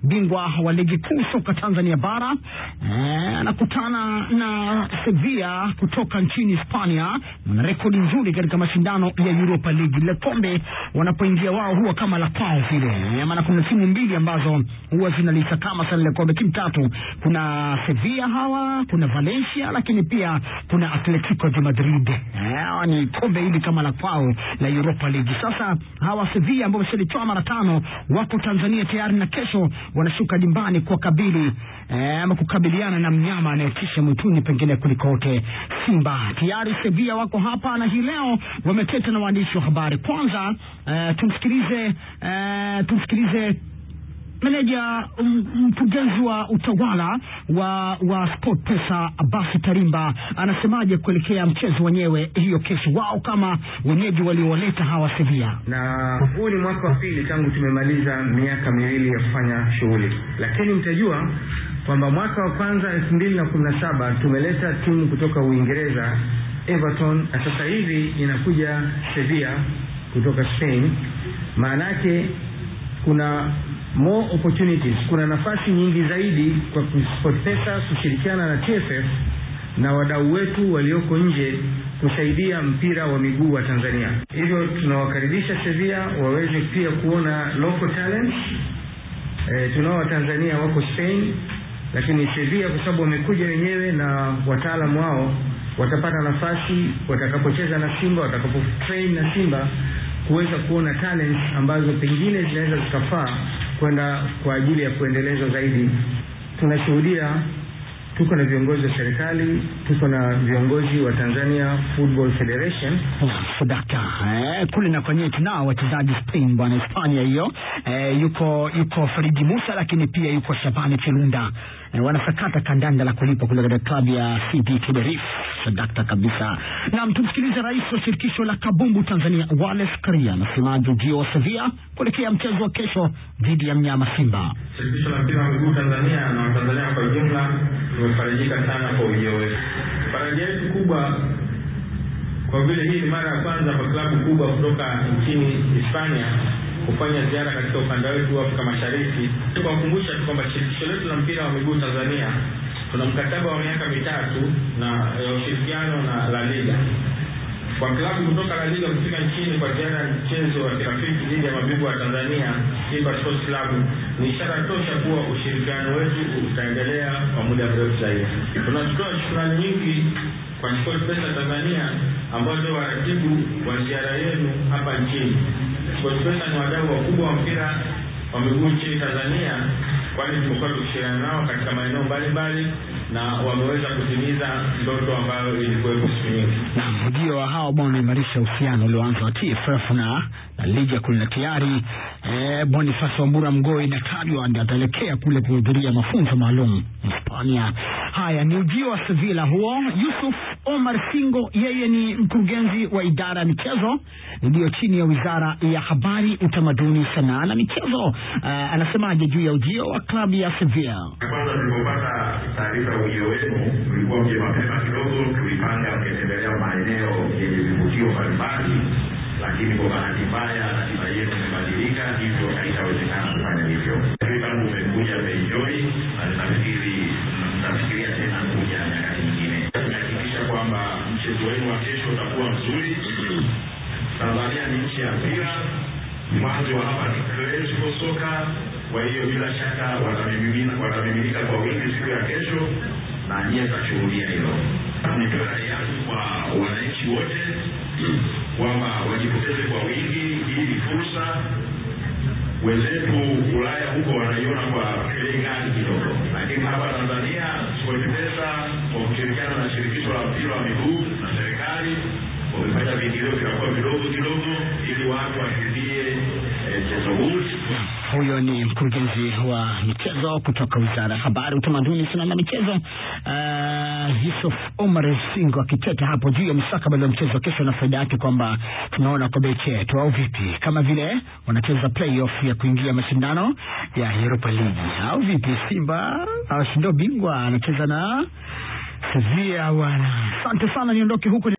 bingwa wa ligi kuu soka Tanzania bara eh, anakutana na Sevilla kutoka nchini Hispania. Wana rekodi nzuri katika mashindano ya Europa League. Lile kombe wanapoingia wao huwa kama la kwao vile, eh, maana kuna timu mbili ambazo huwa zinalisakama sana lile kombe, timu tatu. Kuna Sevilla hawa, kuna Valencia, lakini pia kuna Atletico de Madrid. Eh, hawa ni kombe hili kama la kwao la Europa League. Sasa hawa Sevilla ambao wameshalichwa mara tano wako Tanzania tayari na kesho wanashuka dimbani kwa kabili eh, ama kukabiliana na mnyama anayetisha mwituni pengine kuliko wote Simba. Tayari Sevilla wako hapa na hii leo wameteta na waandishi wa habari. Kwanza eh, tumsikilize eh, tumsikilize meneja m- mkurugenzi wa utawala wa wa Sport Pesa Abasi Tarimba anasemaje kuelekea mchezo wenyewe hiyo kesho, wao kama wenyeji waliowaleta hawa Sevilla. na huu ni mwaka wa pili tangu tumemaliza miaka miwili ya kufanya shughuli, lakini mtajua kwamba mwaka wa kwanza elfu mbili na kumi na saba tumeleta timu kutoka Uingereza Everton, na sasa hivi inakuja Sevilla kutoka Spain. Maana yake kuna more opportunities, kuna nafasi nyingi zaidi kwa SportPesa kushirikiana na TFF na wadau wetu walioko nje kusaidia mpira wa miguu wa Tanzania. Hivyo tunawakaribisha Sevilla waweze pia kuona local talents. E, tunao Watanzania wako Spain, lakini Sevilla kwa sababu wamekuja wenyewe na wataalamu wao watapata nafasi watakapocheza na Simba, watakapo train na Simba kuweza kuona talents ambazo pengine zinaweza zikafaa kwenda kwa ajili ya kuendelezwa zaidi. Tunashuhudia tuko na viongozi wa serikali, tuko na viongozi wa Tanzania Football Federation Sadaka eh, kule na kwenyewe tunao wachezaji Spain bwana, Hispania hiyo eh, yuko yuko Faridi Musa, lakini pia yuko Shabani Chilunda eh, wanasakata kandanda la kulipa kule katika klabu ya CD Tenerife. Sadaka kabisa. Na tumsikilize rais wa shirikisho la kabumbu Tanzania Wallace Karia anasemaje ujio wa Sevilla kuelekea mchezo wa kesho dhidi ya mnyama Simba. Shirikisho la mpira wa miguu Tanzania na Watanzania kwa ujumla tumefarijika sana kwa ujio wetu. Faraja yetu kubwa kwa vile hii ni mara ya kwanza kwa klabu kubwa kutoka nchini Hispania kufanya ziara katika ukanda wetu wa Afrika Mashariki. Tukawakumbusha tu kwamba shirikisho letu la mpira wa miguu Tanzania tuna mkataba wa miaka mitatu na ya ushirikiano na La Liga kwa klabu kutoka La Liga kufika nchini kwa ziara ya mchezo wa kirafiki dhidi ya mabingwa wa Tanzania Simba Sports Club ni ishara tosha kuwa ushirikiano wetu utaendelea kwa muda mrefu zaidi. Tunatoa shukrani nyingi kwa SportPesa Tanzania ambao ndio waratibu wa ziara yenu hapa nchini. SportPesa ni wadau wakubwa wa mpira wa miguu nchini Tanzania, kwani tumekuwa tukishirikiana nao katika maeneo mbalimbali na wameweza kutimiza ndoto ambayo ilikuwepo siku nyingi. na ujio wa hao bwana unaimarisha uhusiano ulioanza wa TFF na na ligi kule na tayari eh, Boniface Wambura Mgoi inatajwa ndio ataelekea kule kuhudhuria mafunzo maalum Hispania. Haya ni ujio wa Sevilla huo. Yusuf Omar Singo, yeye ni mkurugenzi wa idara ya michezo iliyo chini ya wizara ya habari, utamaduni, sanaa na michezo. Eh, anasemaje juu ya ujio wa klabu ya Sevilla? Kwanza tulipopata taarifa ya ujio wenu, tulikuwa mje mapema kidogo, tulipanga mkitembelea maeneo yenye vivutio mbalimbali, lakini kwa bahati mbaya ratiba yenu imebadilika, hivyo haitawezekana kufanya hivyo. Lakini tangu umekuja mmeenjoy, na nafikiri mtafikiria tena kuja nyakati nyingine. Tumehakikisha kwamba mchezo wenu wa kesho utakuwa mzuri. Tanzania ni nchi ya mpira, mwanzo wa hapa ni classical soka. Kwa hiyo bila shaka watamimina watamiminika kwa wingi siku ya kesho, na nyie mtashuhudia hilo. Nitoe rai yangu kwa wananchi wote kwamba wajitokeze kwa wingi. Hii ni fursa. Wenzetu Ulaya huko wanaiona kwa bei ghali kidogo, lakini hapa Tanzania SportPesa kwa kushirikiana na shirikisho la mpira wa miguu na serikali wamefanya viingilio vinakuwa vidogo kidogo, ili watu washuhudie eh, mchezo huu. Huyo ni mkurugenzi wa michezo kutoka wizara ya habari, utamaduni, sanaa na michezo, uh, Yusuf Omar Singo akiteta hapo juu ya mustakabali wa mchezo wa kesho na faida yake, kwamba tunaona kwa beki yetu au vipi, kama vile wanacheza playoff ya kuingia mashindano ya Europa League au vipi? Simba awashinda bingwa anacheza na Sevilla bwana. Asante sana, niondoke huko ni